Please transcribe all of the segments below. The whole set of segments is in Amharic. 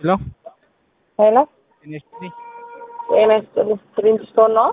ሄሎ ሄሎ ጤና ይስጥልኝ። ጤና ይስጥልኝ። ፕሪንስቶን ነው?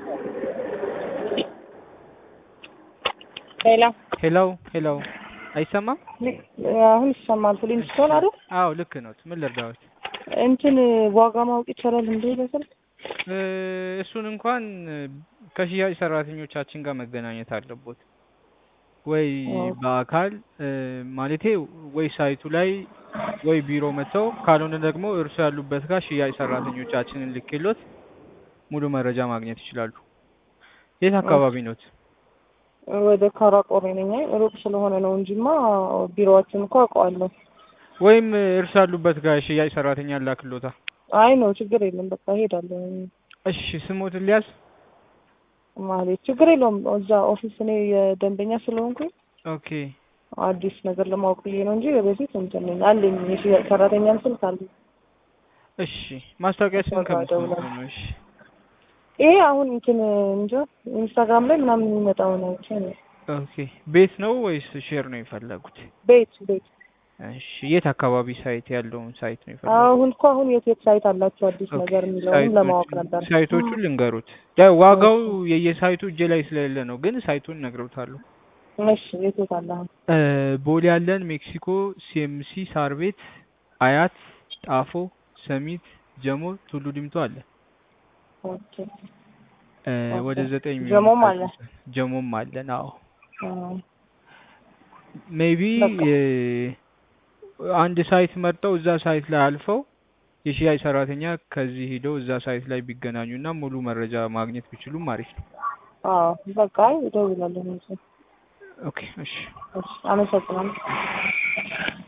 ሄሎ ሄሎ ሄሎ አይሰማም? አሁን ይሰማል። ፕሪንስቶን አይደል? አዎ ልክ ነው። ምን ልርዳዎት? እንትን ዋጋ ማወቅ ይቻላል እንዴ በስልክ? እ እሱን እንኳን ከሽያጭ ሰራተኞቻችን ጋር መገናኘት አለቦት ወይ በአካል እ ማለቴ ወይ ሳይቱ ላይ ወይ ቢሮ መጥተው ካልሆነ ደግሞ እርሱ ያሉበት ጋር ሽያጭ ሰራተኞቻችንን ልኬሎት ሙሉ መረጃ ማግኘት ይችላሉ። የት አካባቢ ኖት? ወደ ካራቆሬ ነኝ። ሩቅ ስለሆነ ነው እንጂማ ቢሮዋችን እኮ አውቀዋለሁ። ወይም እርሱ ያሉበት ጋር ሽያጭ ሰራተኛ ላክሎታ። አይ ነው ችግር የለም በቃ እሄዳለሁ። እሺ ስሞትን ሊያዝ ማለት ችግር የለውም። እዛ ኦፊስ እኔ የደንበኛ ስለሆንኩኝ ኦኬ አዲስ ነገር ለማወቅ ብዬ ነው እንጂ በፊት እንትን ነኝ አለኝ የሽያጭ ሰራተኛም ስልክ አለኝ። እሺ ማስታወቂያችንን በቃ ከምትሰሙ እደውላለሁ። ነው። እሺ ይሄ አሁን እንትን እንጃ ኢንስታግራም ላይ ምናምን የሚመጣው ነው። ኦኬ ቤት ነው ወይስ ሼር ነው የፈለጉት? ቤት ቤት እሺ የት አካባቢ ሳይት ያለውን ሳይት ነው የፈለጉት? አሁን እኮ አሁን የት የት ሳይት አላቸው አዲስ ኦኬ፣ ነገር የሚለውን ሳይቶቹን- ለማወቅ ነበር። ሳይቶቹን ልንገሩት። ያው ዋጋው የየሳይቱ እጄ ላይ ስለሌለ ነው፣ ግን ሳይቱን እነግረውታለሁ። እሺ የት የት አለ አሁን? እ ቦሌ ያለን፣ ሜክሲኮ፣ ሲኤምሲ፣ ሳር ቤት፣ አያት፣ ጣፎ፣ ሰሚት፣ ጀሞ፣ ቱሉ ዲምቱ አለ። ኦኬ እ ኦኬ። ወደ ዘጠኝ የሚሆኑ ጀሞም አለ? ሳይቶች- ጀሞም አለን። አዎ አ፣ ሜቢ በቃ። አንድ ሳይት መርጠው እዛ ሳይት ላይ አልፈው የሽያጭ ሰራተኛ ከዚህ ሂደው እዛ ሳይት ላይ ቢገናኙና ሙሉ መረጃ ማግኘት ቢችሉም አሪፍ ነው። አዎ በቃ እደውላለሁ። ኦኬ እሺ እሺ አመሰግናለሁ።